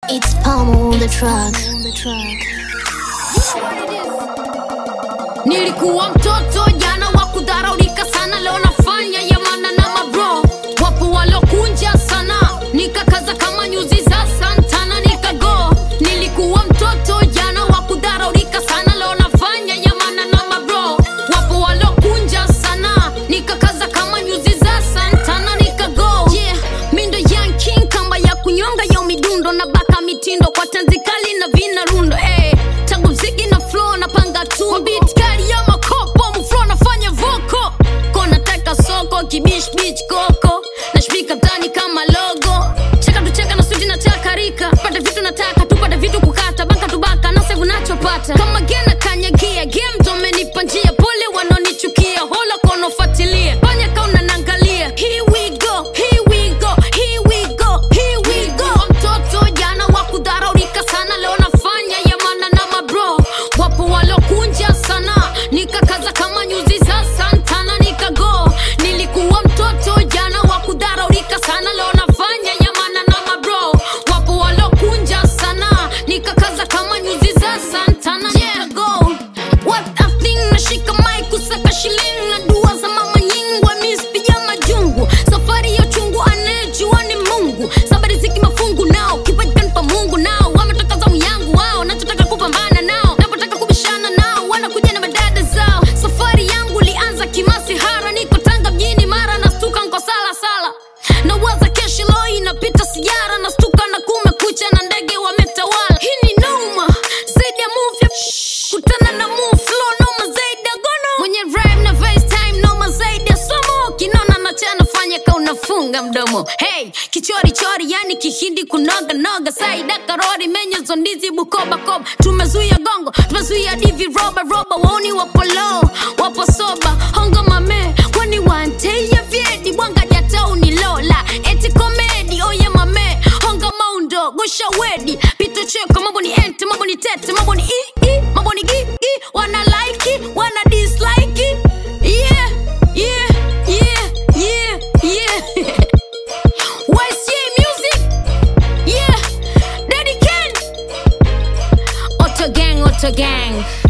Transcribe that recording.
It's Palm on the track. Nilikuwa mtoto jana wa kudharaulika sana, leo nafanya yamana na mabro. Wapo walokunja sana, nikakaza kama nyuzi za Santana nikago. Nilikuwa mtoto jana wa kudharaulika sana, leo nafanya yamana na mabro. Wapo walokunja sana, nikakaza kama nyuzi za Santana nikago. Yeah, mindo young king kamba ya kunyonga yo midundo na baka mitindo kwa tanzi kali na vina rundo hey, tangu mziki na flow napanga tu Kwa beat kali ya makopo mflow nafanya voko ko nataka soko kibish beach koko nashpika mtani kama logo cheka tucheka na suti nataka rika pata vitu nataka tupate vitu kukata baka tubaka na sevu nachopata kama gena kanyagia game domenipa njia pole wanaonichukia hola konofuatilia fanya kauna nangalia here we go here we go here we go here we go mtoto jana wa kudharaulika sana leo nafanya yamana na mabro wapo walokunja sana nikakaza kama nyuzi za santana nikago nilikuwa mtoto jana wa kudharaulika sana leo nafanya yamana na mabro wapo walokunja sana nikakaza kama nyuzi za santana nikago what a thing nashika mic kusaka shilingi na dua za mama nyingwa mispija majungu safari ya chungu anayejua ni mungu sabari ziki mafungu nao kipaji kanipa mungu nao wametoka zamu yangu wao nachotaka kupambana nao napotaka kubishana nao wanakuja na madada zao safari yangu lianza kimasihara niko tanga mjini mara nastuka nko sala sala nawaza keshi lo inapita sigara nastuka na kumekucha na ndege wametawala hii ni noma zaidi ya movie kutana na move flow noma zaidi ya gono mwenye rhyme na FaceTime noma zaidi ya somo kinona na cha nafanya ka unafunga mdomo hey kichori chori yani kihindi kunoga noga saida karori menyezo ndizi bukoba koba tumezuia gongo tumezuia divi roba roba waoni wapo low wapo soba hongo mame kwani wanteya vyedi bwanga jatauni lola eti komedi oye mame honga maundo gosha wedi pito cheko mambo ni ente mambo ni tete mambo ni i i mambo ni gi gi wana like it, wana dislike it. yeah yeah yeah yeah yeah YCA music yeah Daddy Ken Auto gang Auto gang